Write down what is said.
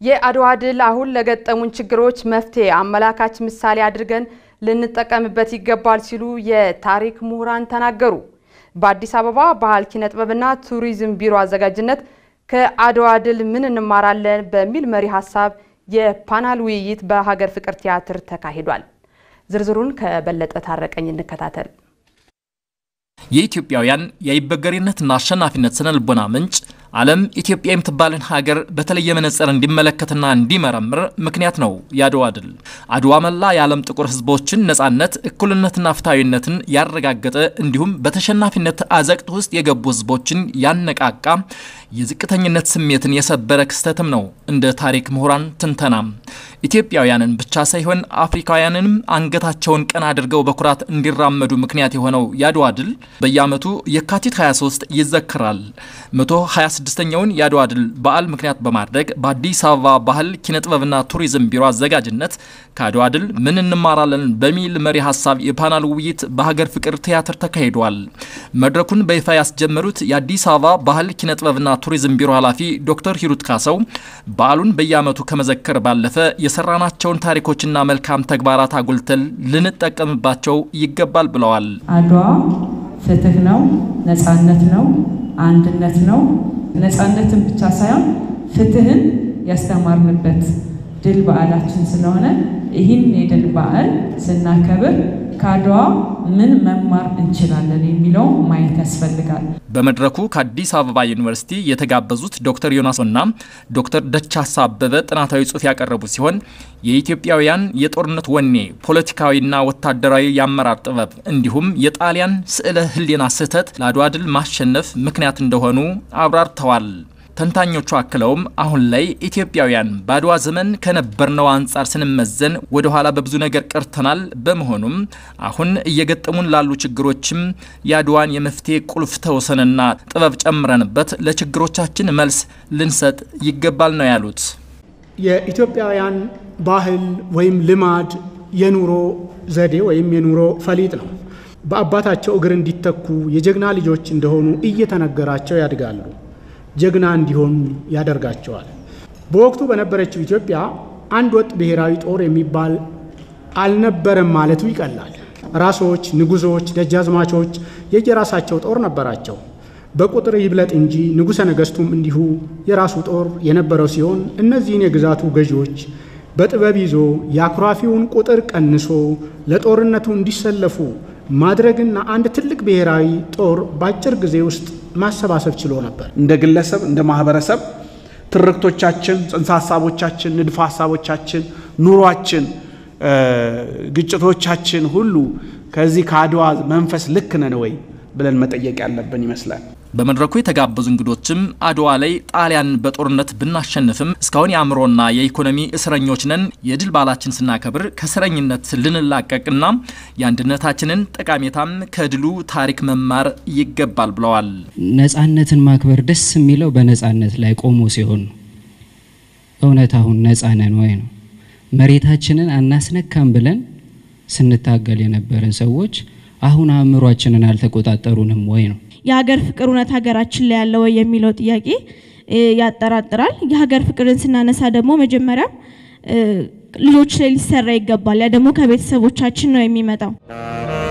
የአድዋ ድል አሁን ለገጠሙን ችግሮች መፍትሄ አመላካች ምሳሌ አድርገን ልንጠቀምበት ይገባል ሲሉ የታሪክ ምሁራን ተናገሩ። በአዲስ አበባ ባህል ኪነ ጥበብና ቱሪዝም ቢሮ አዘጋጅነት ከአድዋ ድል ምን እንማራለን በሚል መሪ ሀሳብ የፓናል ውይይት በሀገር ፍቅር ቲያትር ተካሂዷል። ዝርዝሩን ከበለጠ ታረቀኝ እንከታተል። የኢትዮጵያውያን የአይበገሬነትና አሸናፊነት ስነ ልቦና ምንጭ ዓለም ኢትዮጵያ የምትባልን ሀገር በተለየ መነጽር እንዲመለከትና እንዲመረምር ምክንያት ነው የአድዋ ድል። አድዋ መላ የዓለም ጥቁር ሕዝቦችን ነጻነት፣ እኩልነትና ፍትሐዊነትን ያረጋገጠ እንዲሁም በተሸናፊነት አዘቅት ውስጥ የገቡ ሕዝቦችን ያነቃቃ የዝቅተኝነት ስሜትን የሰበረ ክስተትም ነው እንደ ታሪክ ምሁራን ትንተና። ኢትዮጵያውያንን ብቻ ሳይሆን አፍሪካውያንንም አንገታቸውን ቀና አድርገው በኩራት እንዲራመዱ ምክንያት የሆነው የአድዋ ድል በየዓመቱ የካቲት 23 ይዘክራል። 126ኛውን የአድዋ ድል በዓል ምክንያት በማድረግ በአዲስ አበባ ባህል ኪነጥበብና ቱሪዝም ቢሮ አዘጋጅነት ከአድዋ ድል ምን እንማራለን በሚል መሪ ሀሳብ የፓናል ውይይት በሀገር ፍቅር ቲያትር ተካሂዷል። መድረኩን በይፋ ያስጀመሩት የአዲስ አበባ ባህል ኪነጥበብና ቱሪዝም ቢሮ ኃላፊ ዶክተር ሂሩት ካሰው በዓሉን በየዓመቱ ከመዘከር ባለፈ የሰራናቸውን ታሪኮችና መልካም ተግባራት አጉልተን ልንጠቀምባቸው ይገባል ብለዋል። አድዋ ፍትህ ነው፣ ነጻነት ነው፣ አንድነት ነው። ነጻነትን ብቻ ሳይሆን ፍትህን ያስተማርንበት ድል በዓላችን ስለሆነ ይህን የድል በዓል ስናከብር ከአድዋ ምን መማር እንችላለን የሚለው ማየት ያስፈልጋል። በመድረኩ ከአዲስ አበባ ዩኒቨርሲቲ የተጋበዙት ዶክተር ዮናስ እና ዶክተር ደቻሳ አበበ ጥናታዊ ጽሑፍ ያቀረቡ ሲሆን የኢትዮጵያውያን የጦርነት ወኔ፣ ፖለቲካዊና ወታደራዊ የአመራር ጥበብ እንዲሁም የጣሊያን ስዕለ ሕሊና ስህተት ለአድዋ ድል ማሸነፍ ምክንያት እንደሆኑ አብራርተዋል። ተንታኞቹ አክለውም አሁን ላይ ኢትዮጵያውያን በአድዋ ዘመን ከነበርነው አንጻር ስንመዘን ወደ ኋላ በብዙ ነገር ቀርተናል። በመሆኑም አሁን እየገጠሙን ላሉ ችግሮችም የአድዋን የመፍትሄ ቁልፍ ተወሰንና ጥበብ ጨምረንበት ለችግሮቻችን መልስ ልንሰጥ ይገባል ነው ያሉት። የኢትዮጵያውያን ባህል ወይም ልማድ የኑሮ ዘዴ ወይም የኑሮ ፈሊጥ ነው። በአባታቸው እግር እንዲተኩ የጀግና ልጆች እንደሆኑ እየተነገራቸው ያድጋሉ። ጀግና እንዲሆኑ ያደርጋቸዋል። በወቅቱ በነበረችው ኢትዮጵያ አንድ ወጥ ብሔራዊ ጦር የሚባል አልነበረም ማለቱ ይቀላል። ራሶች፣ ንጉሶች፣ ደጃዝማቾች የየራሳቸው ጦር ነበራቸው። በቁጥር ይብለጥ እንጂ ንጉሠ ነገሥቱም እንዲሁ የራሱ ጦር የነበረው ሲሆን እነዚህን የግዛቱ ገዢዎች በጥበብ ይዞ የአኩራፊውን ቁጥር ቀንሶ ለጦርነቱ እንዲሰለፉ ማድረግና አንድ ትልቅ ብሔራዊ ጦር በአጭር ጊዜ ውስጥ ማሰባሰብ ችሎ ነበር። እንደ ግለሰብ፣ እንደ ማህበረሰብ ትርክቶቻችን፣ ጽንሰ ሀሳቦቻችን፣ ንድፈ ሀሳቦቻችን፣ ኑሯችን፣ ግጭቶቻችን ሁሉ ከዚህ ከአድዋ መንፈስ ልክ ነን ወይ ብለን መጠየቅ ያለብን ይመስላል። በመድረኩ የተጋበዙ እንግዶችም አድዋ ላይ ጣሊያን በጦርነት ብናሸንፍም እስካሁን የአእምሮና የኢኮኖሚ እስረኞች ነን። የድል በዓላችን ስናከብር ከእስረኝነት ልንላቀቅና የአንድነታችንን ጠቃሜታም ከድሉ ታሪክ መማር ይገባል ብለዋል። ነጻነትን ማክበር ደስ የሚለው በነጻነት ላይ ቆሞ ሲሆን ነው። እውነት አሁን ነጻ ነን ወይ ነው? መሬታችንን አናስነካም ብለን ስንታገል የነበረን ሰዎች አሁን አእምሯችንን አልተቆጣጠሩንም ወይ ነው? የሀገር ፍቅር እውነት ሀገራችን ላይ ያለ ወይ የሚለው ጥያቄ ያጠራጥራል። የሀገር ፍቅርን ስናነሳ ደግሞ መጀመሪያ ልጆች ላይ ሊሰራ ይገባል። ያ ደግሞ ከቤተሰቦቻችን ነው የሚመጣው።